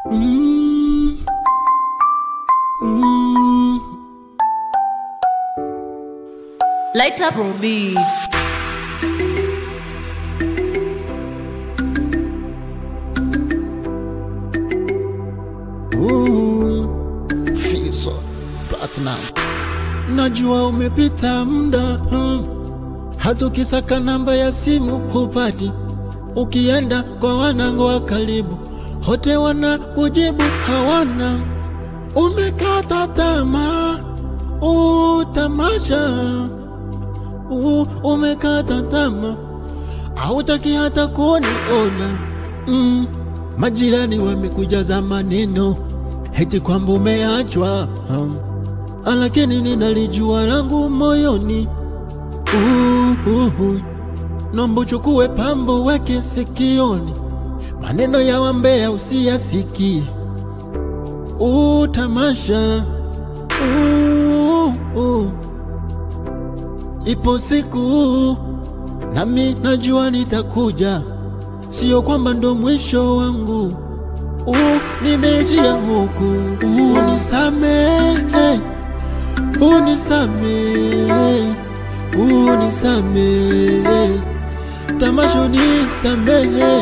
Mm. Mm. Light up Pro Beats. Ooh, Fizo Platinum. Najua umepita muda hmm. hata ukisaka namba ya simu hupati, ukienda kwa wanango wa karibu hote wana kujibu hawana, umekata tamaa uh, tamasha uh, umekata tamaa hautaki hata kuniona mm. Majirani wamekujaza maneno heti kwamba umeachwa um. Lakini ninalijua langu moyoni uh, uh, uh. Nomba uchukue pambo weke sikioni, maneno ya wambea usiyasikie. Uh, tamasha uh, uh. Ipo siku nami najua nitakuja, sio kwamba ndo mwisho wangu. Uh, nimejia huku, unisamehe, unisamehe, unisamehe, tamasha unisamehe,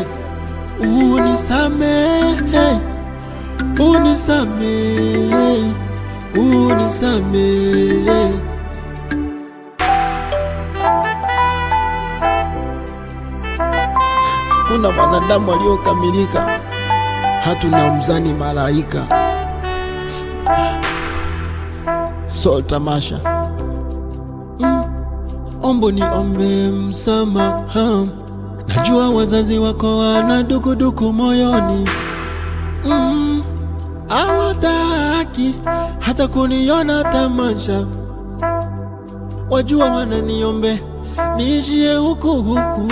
unisamehe, unisamehe, unisamehe. Kuna wanadamu waliokamilika, hatuna mzani malaika. So tamasha mm. Ombo ni ombe msamaha, najua wazazi wako wana dukuduku moyoni mm. Hawataki hata kuniona tamasha, wajua wananiombe niishie huku huku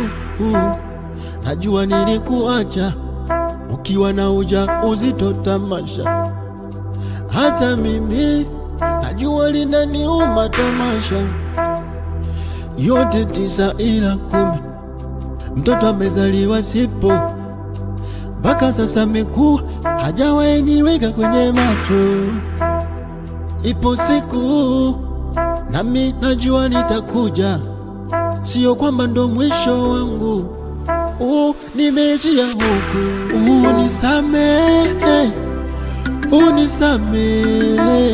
Najua nilikuacha ukiwa na uja uzito tamasha, hata mimi najua linaniuma tamasha. Yote tisa ila kumi, mtoto amezaliwa sipo, mpaka sasa amekuwa hajawahi niweka kwenye macho. Ipo siku nami najua nitakuja, sio kwamba ndo mwisho wangu. Uh, nimejia huku, unisamehe, unisamehe,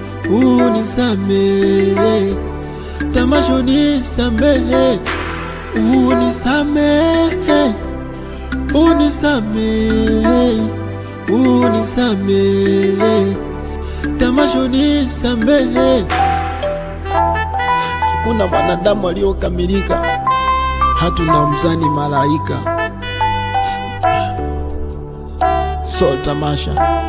unisamehe, tamasha unisamehe, unisamehe, unisamehe, unisamehe, tamasha unisamehe. Hakuna wanadamu waliokamilika hatuna mzani malaika. So tamasha